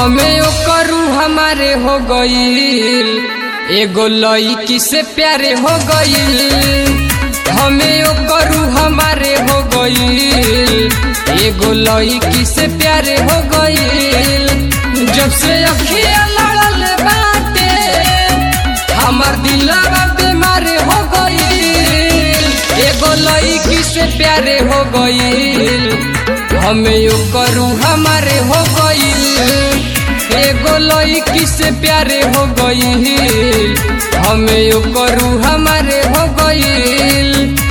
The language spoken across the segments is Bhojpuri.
हमें ओ करू हमारे हो गईल एगो लईकी से प्यारे हो गईल हमें ओ करू हमारे हो गईल एगो लईकी से प्यारे हो गईल जब से अखिया लड़ल बाटे हमर दिलवा बीमार हो गईल एगो लईकी से प्यारे हो गईल हमें यो करू हमारे हो गईल एगो लईकी से प्यारे हो गईल हमें यो करू हमारे हो गईल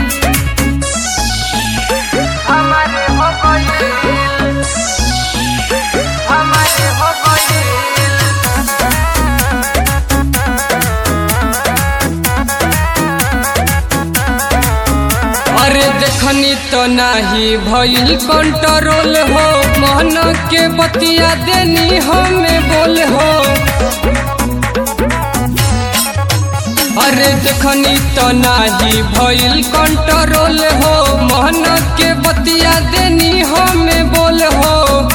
हमारे हो गईल हमारे हो गईल अरे देखनी तो नाही भइल कंट्रोल हो मन के बतिया देनी हमें बोल हो अरे देखनी तो नाही भइल कंट्रोल हो मन के बतिया देनी हमें बोल हो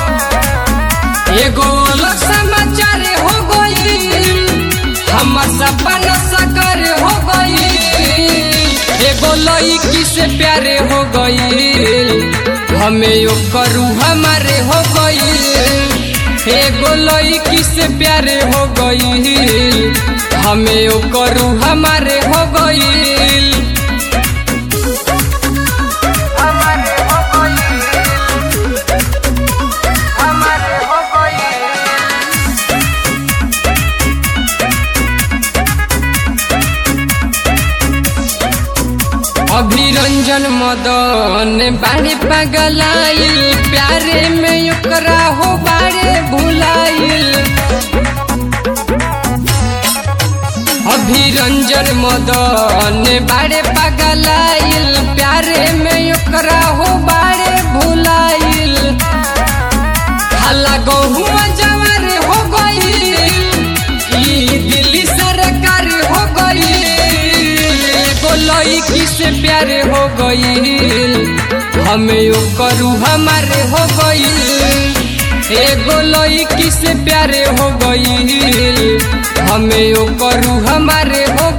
एगो अलग समाचार हो गई हमर सपना साकार हो गई एगो लईकी से प्यारे हो गई हमें यो करू हमारे हो गई एगो लईकी से प्यारे हो गई हमें यो करू हमारे हो गई हमारे हो गईल हमारे हो गईल अभिरंजन मदन बाड़े पगलाइल प्यारे में ओकरा हो बाड़े भुलाइल अभिरंजन मदन बाड़े पगलाइल प्यारे में ओकरा हो बाड़े भुलाइल हल्ला गहुआ जवार हो गई ई दिल्ली सरकार हो गई एगो लईकी से प्यारे हो गई हमें यो करू हमारे हो गई एगो लईकी से प्यारे हो गई हमें यो करू हमारे हो